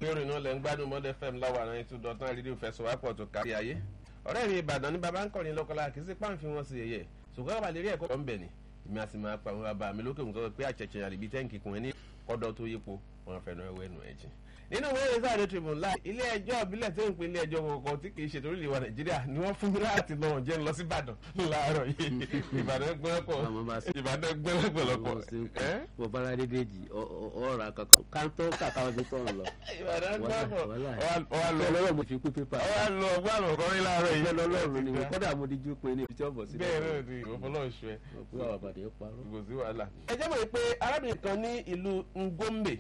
lórí iná lẹ́ ń gbádùn mọ́dẹ fm láwa náà two dot nine rédíò fẹsọ̀wápọ̀ tó kárí ayé ọ̀rẹ́ mi ìbàdàn ní baba ń kọrin lọ́kọ́lá kì í sí páǹfì wọn sí ẹ̀yẹ ṣùgbọ́n àbàlẹ̀ rí ẹ̀kọ́ ń bẹ̀ ni èmi àti máa pa àwọn bàbá mi lókè òun sọ pé àṣẹ̀ṣẹ̀ àlèbí tẹ́ǹkì kùn ẹ́ ní kọ́dọ̀ tó yípo wọn fẹ́ràn ẹwẹ́ nù ẹ̀jìn nínú wẹ́rẹ́ sáré tribune láì ilé ẹjọ́ ìbílẹ̀ tó ń pè ilé ẹjọ́ kọ̀ọ̀kan tí kì í ṣe torí ìwà nàìjíríà ni wọ́n fún mi láti lọ jẹ́ lọ sí ìbàdàn láàárọ̀ yìí ìbàdàn gbọ́lọ́pọ̀ ìbàdàn gbọ́lọ́pọ̀lọpọ̀ mo bára dédé jì ọ̀rọ̀ àkọ́kọ́ kántó kàkà ọdún tó ń lọ. ìbàdàn gbọ́lọ́pọ̀ ọwọ́ lọ lọ́wọ́ mo fi kú pépà. ọwọ́ lọ ọgbọ́n àlọ́ kọrin láàárọ̀ yìí. bẹ́ẹ̀ lọ́lọ́run ni mo kọ́dà mo díjú pé ní ibi tí ọ̀bọ̀ sí. bẹ́ẹ̀ náà ni ìfọlọ́ọ̀ṣù ẹ̀ òkú àwọn àbàdé parọ́. kò sí wàhálà. ẹ jẹ́ mọ̀ pé arábìnrin kan ní ìlú ngombe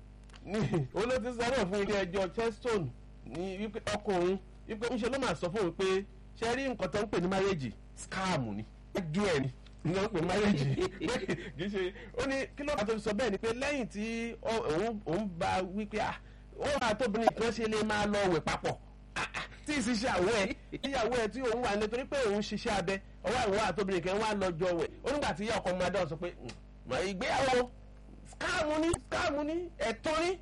ní olóòtú sáré fún ilé ẹjọ́ cheston ní wípé ọkọ òun wípé ńṣe ló máa sọ fún òun pé ṣe rí nǹkan tó ń pè ní márẹ́jì scam ni ẹjọ́ ẹ̀ ni ní wọ́n ń pè márẹ́jì kì í ṣe ó ní kí ló bá tó fi sọ bẹ́ẹ̀ ni pé lẹ́yìn tí òun bá wípé ó máa tóbìnrin kan ṣe lè máa lọ wẹ̀ papọ̀ tí ìṣiṣẹ́ àwọ̀ ẹ̀ ìyàwó ẹ̀ tí òun wà ní torí pé òun ṣiṣẹ́ abẹ ọwọ́ àwọn àtòbìnrin kan wà lọ́jọ́ wẹ̀ ó nígbà tí ìyá ọkọ ọmọdé ọ̀ sọ pé ìgbéyàwó skáàmù ní skáàmù ní ẹ̀tọ́ ní.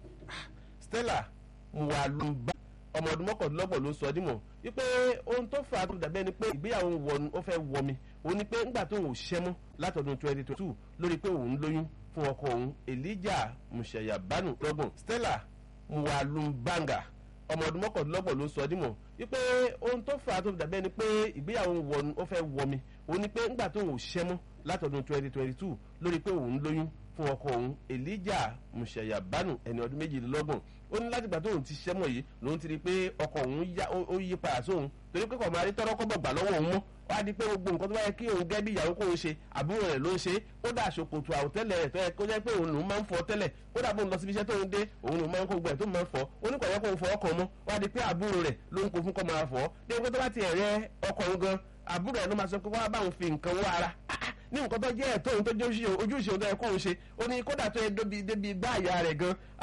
stella muwalumba ọmọ ọdún mọ́kàndínlọ́gbọ̀n ló sọ ọ́ dímọ̀ wípé ohun tó fà á tó dàbẹ́ ni pé ìgbéyàwó wọnú ó fẹ́ wọ mi òun ni pé ńgbà tó ń ṣẹ́ mọ́ látọdún twenty twenty two lórí pé òun lóyún fún ọkọ òun elijah musayabanu lọ́gbọ̀n stella muwalumbanga ọmọ ọdún mọ́kàndínlọ́gbọ̀n ló sọ ọ́ dímọ̀ wípé ohun tó fà á tó dàbẹ́ ni pé ìgbéyàwó wọnú ó fẹ́ wọ mi òun ni pé ńgbà tó ń ṣẹ́ mọ́ látọdún twenty twenty two lórí pé òun lóyún fún ọkọ òun elijah musayabanu ẹni ọdún méjìlélọ́gbọ̀n ó ní láti gbà tóun ti ṣẹ́mọ̀ yìí lòun ti rí i pé ọkọ òun ó yí padà sóun torí pé kò máa rí tọ́rọ́ kọ́bọ̀ gbà lọ́wọ́ òun mọ́ wá di pé gbogbo nǹkan tó bá yẹ kí òun gẹ́ bí ìyàwó kóun ṣe àbúrò rẹ̀ ló ń ṣe ó dà ṣòkòtò àwòtẹ́lẹ̀ rẹ̀ tó yẹ kó jẹ́ pé òun lòun máa ń fọ tẹ́lẹ̀ ó dà bóun lọ síbi iṣẹ́ tóun dé òun lòun máa ń kó gbẹ̀ tó máa ń fọ ó ní kò yẹ kóun fọ ọkọ̀ mọ́ wá di pé àbúrò rẹ̀ ló ń kó fún kọ́ máa fọ́ dé pé tó bá ti ẹ̀rẹ́ ọkọ̀ òun gan àbúrò rẹ̀ ló máa sọ pé wá báwọn fi nǹkan wọ ara ní nǹkan tó jẹ́ ẹ̀tọ́ òun tó jẹ́ ojúṣe òun tó yẹ kóun ṣe ó ní kódà tó yẹ débi gbá àyà rẹ̀ gan